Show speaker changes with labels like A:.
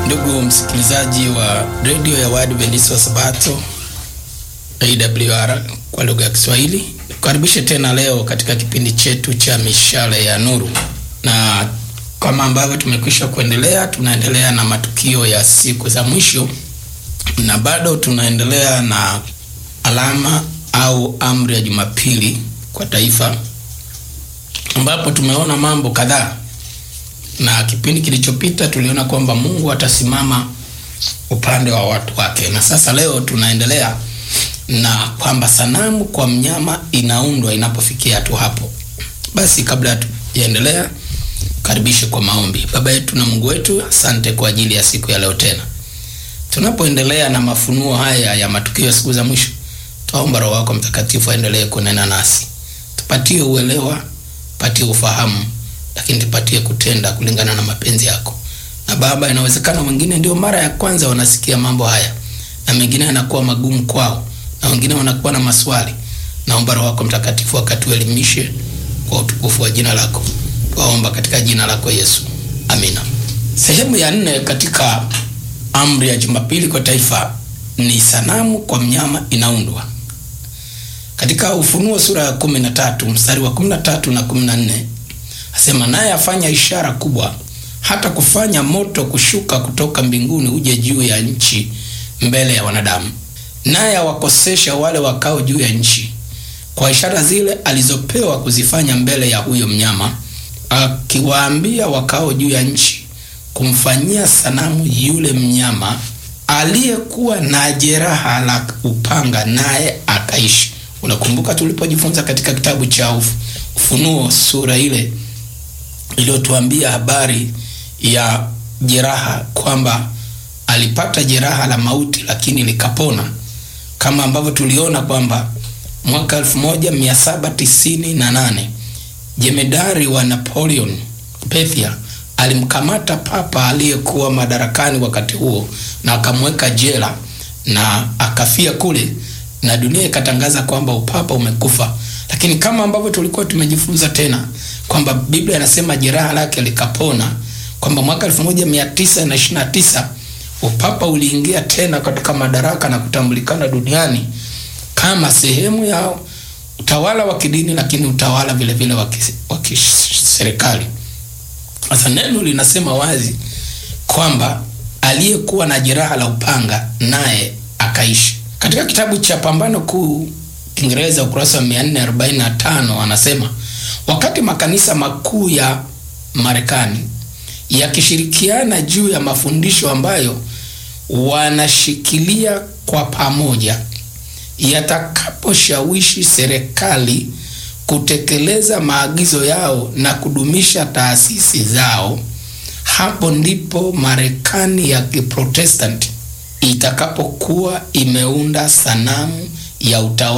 A: Ndugu msikilizaji wa redio ya Waadventista wa Sabato AWR kwa lugha ya Kiswahili, kukaribishe tena leo katika kipindi chetu cha mishale ya nuru, na kama ambavyo tumekwisha kuendelea, tunaendelea na matukio ya siku za mwisho, na bado tunaendelea na alama au amri ya Jumapili kwa taifa, ambapo tumeona mambo kadhaa na kipindi kilichopita tuliona kwamba Mungu atasimama upande wa watu wake, na sasa leo tunaendelea na kwamba sanamu kwa mnyama inaundwa inapofikia tu hapo. Basi kabla tujaendelea, karibishe kwa maombi. Baba yetu na Mungu wetu, asante kwa ajili ya siku ya leo tena tunapoendelea na mafunuo haya ya matukio ya siku za mwisho. Twaomba Roho wako Mtakatifu aendelee kunena nasi, tupatie uelewa, tupatie ufahamu lakini tupatie kutenda kulingana na mapenzi yako. Na Baba, inawezekana wengine ndio mara ya kwanza wanasikia mambo haya, na mengine yanakuwa magumu kwao, na wengine wanakuwa na maswali. Naomba Roho wako Mtakatifu akatuelimishe kwa utukufu wa jina lako, twaomba katika jina lako Yesu, amina. Sehemu ya nne katika amri ya Jumapili kwa taifa ni sanamu kwa mnyama inaundwa. Katika Ufunuo sura ya kumi na tatu mstari wa kumi na tatu na kumi na nne asema naye afanya ishara kubwa, hata kufanya moto kushuka kutoka mbinguni uje juu ya nchi mbele ya wanadamu, naye awakosesha wale wakao juu ya nchi kwa ishara zile alizopewa kuzifanya mbele ya huyo mnyama, akiwaambia wakao juu ya nchi kumfanyia sanamu yule mnyama aliyekuwa na jeraha la upanga, naye akaishi. Unakumbuka tulipojifunza katika kitabu cha Ufunuo sura ile iliyotuambia habari ya jeraha kwamba alipata jeraha la mauti lakini likapona, kama ambavyo tuliona kwamba mwaka 1798 jemedari wa Napoleon Bethia alimkamata papa aliyekuwa madarakani wakati huo na akamweka jela na akafia kule, na dunia ikatangaza kwamba upapa umekufa. Lakini kama ambavyo tulikuwa tumejifunza tena kwamba Biblia inasema jeraha lake likapona, kwamba mwaka 1929 upapa uliingia tena katika madaraka na kutambulikana duniani kama sehemu ya utawala wa kidini, lakini utawala vile vile wa kiserikali. Sasa neno linasema wazi kwamba aliyekuwa na jeraha la upanga naye akaishi. Katika kitabu cha Pambano Kuu Kiingereza ukurasa wa 445 anasema wakati makanisa makuu ya Marekani yakishirikiana juu ya mafundisho ambayo wanashikilia kwa pamoja, yatakaposhawishi serikali kutekeleza maagizo yao na kudumisha taasisi zao, hapo ndipo Marekani ya Kiprotestanti itakapokuwa imeunda sanamu ya utawala